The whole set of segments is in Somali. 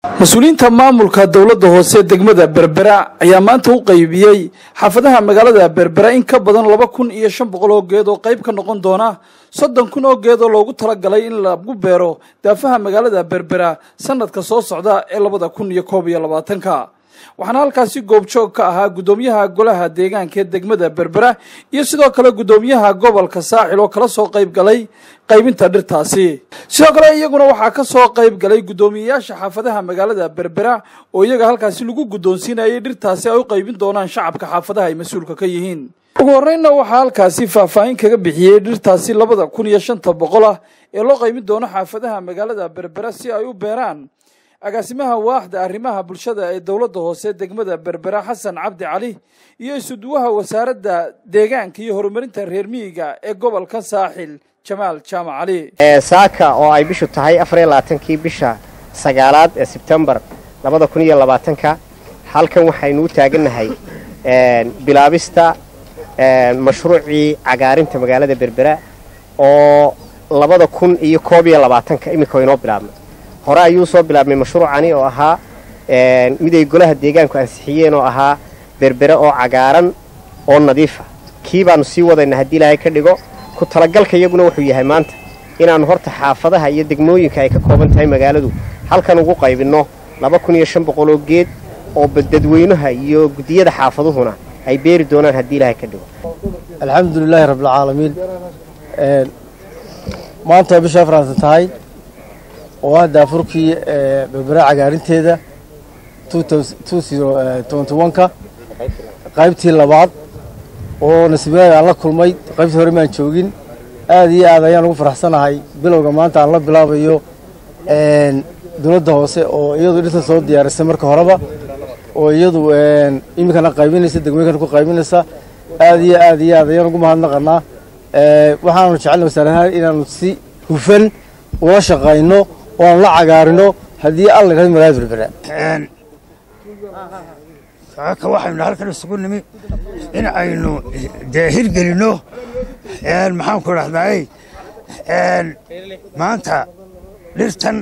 mas-uuliyiinta maamulka dowladda hoose degmada berbera ayaa maanta u qaybiyey xaafadaha magaalada berbera in ka badan laba kun iyo shan boqol oo geed oo qayb ka noqon doona soddon kun oo geed oo loogu talagalay in lagu beero daafaha magaalada berbera sanadka soo socda ee labada kun iyo koob iyo labaatanka waxaana halkaasi goobjoog ka ahaa guddoomiyaha golaha deegaanka ee degmada berbera iyo sidoo kale guddoomiyaha gobolka saaxil oo kala soo qayb galay qaybinta dhirtaasi sidoo kale iyaguna waxaa ka soo qayb galay guddoomiyeyaasha xaafadaha magaalada berbera oo iyaga halkaasi lagu guddoonsiinayay dhirtaasi ay u qaybin doonaan shacabka xaafadaha ay mas-uulka ka yihiin ugu horreynna waxaa halkaasi faahfaahin kaga bixiyey dhirtaasi labada kun iyo shanta boqol ah ee loo qaybin doono xaafadaha magaalada berbera si ay u beeraan agaasimaha waaxda arrimaha bulshada ee dowladda hoose degmada berbera xasan cabdi cali iyo isuduwaha wasaaradda deegaanka iyo horumarinta reer miyiga ee gobolka saaxil jamaal jaamac cali saaka oo ay bishu tahay afariyo labaatankii bisha sagaalaad ee sebtembar labada kun iyo labaatanka halkan waxaynu u taagannahay bilaabista mashruucii cagaarinta magaalada berbera oo labada kun iyo koob iyo labaatanka iminka inoo bilaabnay hore ayuu soo bilaabmay mashruucani oo ahaa mid ay golaha deegaanku ansixiyeen oo ahaa berbere oo cagaaran oo nadiifa kii baanu sii wadayna haddii ilaahay ka dhigo ku talagalka iyaguna wuxuu yahay maanta inaannu horta xaafadaha iyo degmooyinka ay ka kooban tahay magaaladu halkan ugu qaybinno laba kun iyo shan boqol oo geed oo dadweynaha iyo guddiyada xaafaduhuna ay beeri doonaan haddii ilaahay ka dhigo alxamdulilaahi rabbilcaalamiin maanta bisha afraatan tahay oo ah daafurkii berbera cagaarinteeda ka qaybtii labaad oo nasiibyaada aan la kulmay qaybtii hore maan joogin aad iyo aad ayaan ugu faraxsanahay bilowga maanta aan la bilaabayo dowladda hoose oo iyadu dhirtan soo diyaarisay marka horeba oo iyadu iminkana qaybinaysa degmooyinkana ku qaybinaysa aad iyo aad iyo aad ayaan ugu mahadnaqanaa waxaanu jecelna wasaarahaan inaanu si hufan ula shaqayno oo aan la cagaarino haddii alla yidhahdo magaalada berbera saaka waxaynu halkan isugu nimi in aynu dee hirgelinno maxaan ku dhahdaay maanta dhirtan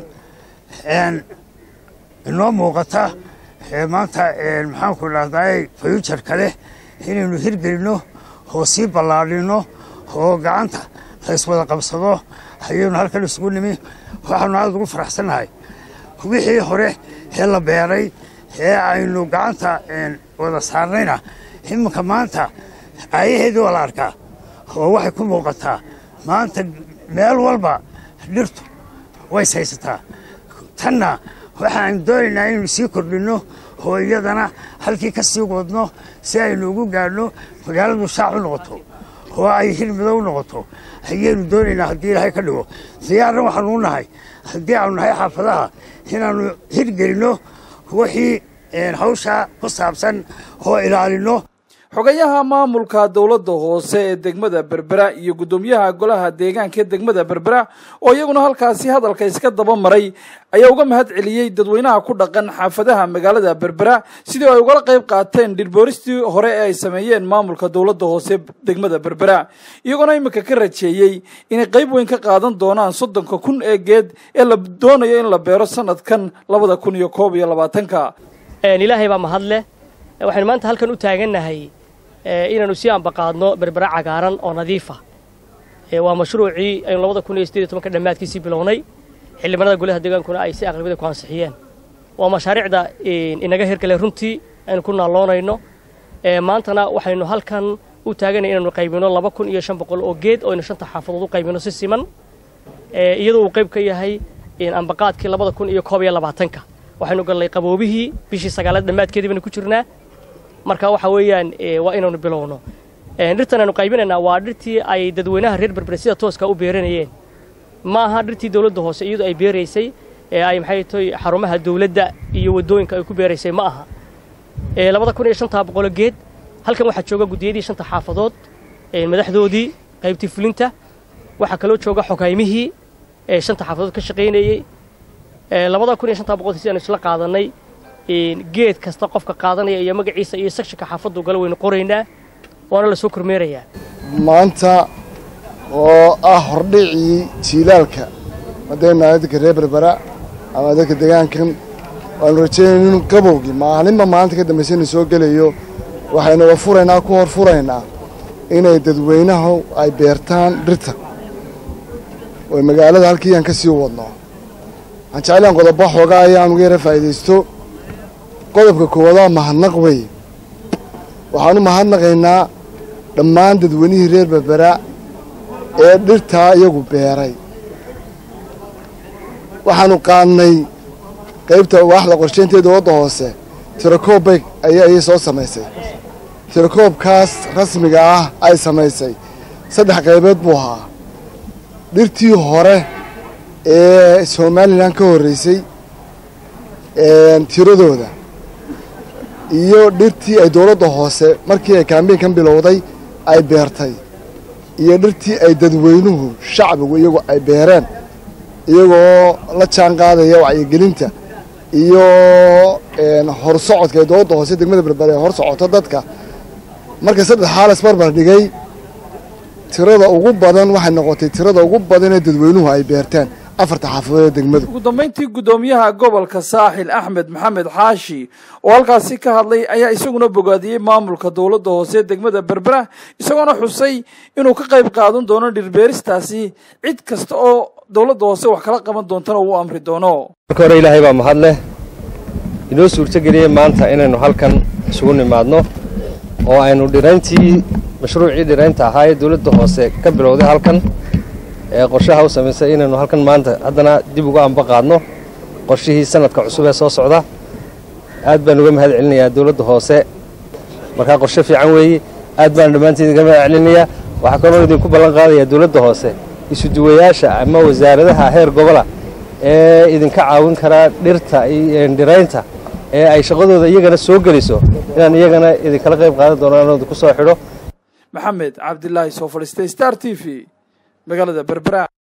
inoo muuqata maanta maxaan ku dhahdaay fayujarka leh inaynu hirgelinno oo sii ballaadhinno oo gacanta layswada qabsado ayaynu halkan isugu nimi waxaanu aad ugu faraxsannahay wixii hore ee la beeray ee aynu gacanta wada saarnayna iminka maanta aayaheedii waa la arkaa oo waxay ku muuqataa maanta meel walba dhirtu ways haysataa tanna waxaanu doonaynaa inaynu sii kordhinno oo iyadana halkii ka sii wadno si aynu ugu gaadhno magaaladu shaac u noqoto oo ay hirmido u noqoto ayaynu doonaynaa haddii ilaahay ka dhigo diyaarna waxaanu u nahay haddii aanu nahay xaafadaha inaannu hirgelinno wixii hawshaa ku saabsan oo ilaalinno xogayaha maamulka dowladda hoose ee degmada berbera iyo guddoomiyaha golaha deegaanka ee degmada berbera oo iyaguna halkaasi hadalka iska daba maray ayaa uga mahad celiyey dadweynaha ku dhaqan xaafadaha magaalada berbera sidii ay ugala qayb qaateen dhirbooristii hore ee ay sameeyeen maamulka dowladda hoose degmada berbera iyagoona iminka ka rajeeyey inay qayb weyn ka qaadan doonaan soddonka kun ee geed ee la doonayo in la beero sanadkan labada kun iyo koob iyo labaatanka ilaahay baa mahadleh waxaynu maanta halkan u taagannahay inaanu sii ambaqaadno berbera cagaaran oo nadiifa waa mashruucii aynu labada kun iyo sideed iyo tobanka dhammaadkiisii bilownay xildhibaanada golaha deegaankuna ay si aqlabiyada ku ansixiyeen waa mashaariicda inaga hirgalay runtii aynu ku naalloonayno maantana waxaynu halkan u taaganay inaynu qaybino laba kun iyo shan boqol oo geed oo aynu shanta xaafadood u qaybino si siman iyadoo uu qayb ka yahay ambaqaadkii labada kun iyo koob iyo labaatanka waxaynu gallay qaboobihii bishii sagaalaad dhammaadkeedii baynu ku jirnaa marka waxa weeyaan waa inaynu bilowno dhirtan aynu qaybinaynaa waa dhirtii ay dadweynaha reer berbere sida tooska u beeranayeen ma aha dhirtii dowladda hoose iyadoo ay beeraysay ee ay maxay tahay xarumaha dowladda iyo waddooyinka ay ku beeraysay ma aha labada kun iyo shantaa boqolo geed halkan waxaa jooga guddiyadii shanta xaafadood madaxdoodii qaybtii fulinta waxaa kaloo jooga xogaymihii ee shanta xaafadood ka shaqaynayey labada kun iyo shantaa boqol si aanu isla qaadanay geed kasta qofka qaadanaya iyo magaciisa iyo sekshinka xaafaddu gala waynu qoraynaa waana la soo kormeerayaa maanta oo ah hordhicii jiilaalka haddaynu nahay dadka reer berbera ama dadka deegaankan waanu rajeynayna inuu qabowgii maalinba maalinta ka dambaysa inuu soo gelayo waxaynuga furaynaa ku hor furaynaa inay dadweynahu ay beertaan dhirta oo magaalada halkii aan ka sii wadno waxaan jeclaan qodobo xoogaa ayaan uga yara faa'iidaysto qodobka koowaad waa mahadnaq wey waxaan u mahadnaqaynaa dhammaan dadweynihii reer berbera ee dhirtaa iyagu beeray waxaanu qaadnay qaybta waaxda qorshaynteeda wadda hoose tirakoob bay ayay soo samaysay tirakoobkaas rasmiga ah ay samaysay saddex qaybood buu ahaa dhirtii hore ee somalilan ka horreysay tiradooda iyo dhirtii ay dowladda hoose markii ay kaambeynkan bilowday ay beertay iyo dhirtii ay dadweynuhu shacbigu iyagu ay beereen iyagoo la jaan qaadaya wacyigelinta iyo horsocodka ee dowladda hoose degmada berbere ee hor socoto dadka marka saddex xaalas barbar dhigay tirada ugu badan waxay noqotay tirada ugu badan ee dadweynuhu ay beerteen afarta xaafadood ee degmadu ugu dambayntii guddoomiyaha gobolka saaxil axmed maxamed xaashi oo halkaasi ka hadlay ayaa isaguna bogaadiyey maamulka dowladda hoose ee degmada berbera isagoona xusay inuu ka qayb qaadan doono dhirbeeristaasi cid kasta oo dowladda hoose wax kala qaban doontana uu amri doono marka hore ilaahay baa mahad leh inoo suurtogeliyey maanta inaynu halkan isugu nimaadno oo aynu dhirayntii mashruucii dhiraynta ahaa ee dowladda hoose ka bilowday halkan ee qorshaha u samaysay inaynu halkan maanta haddana dib uga amba qaadno qorshihii sanadka cusub ee soo socda aad baan uga mahad celinayaa dowladda hoose markaa qorshe fiican weeye aad baan dhammaantiin uga mahad celinayaa waxaa kaloo idinku ballan qaadayaa dowladda hoose isuduwayaasha ama wasaaradaha heer gobola ee idinka caawin karaa dhirta iyo dhiraynta ee ay shaqadooda iyagana soo geliso inaan iyagana idinkala qayb qaadan doono inuu idinku soo xidho maxamed cabdilaahi soo fadhiistay star t v magaalada berbera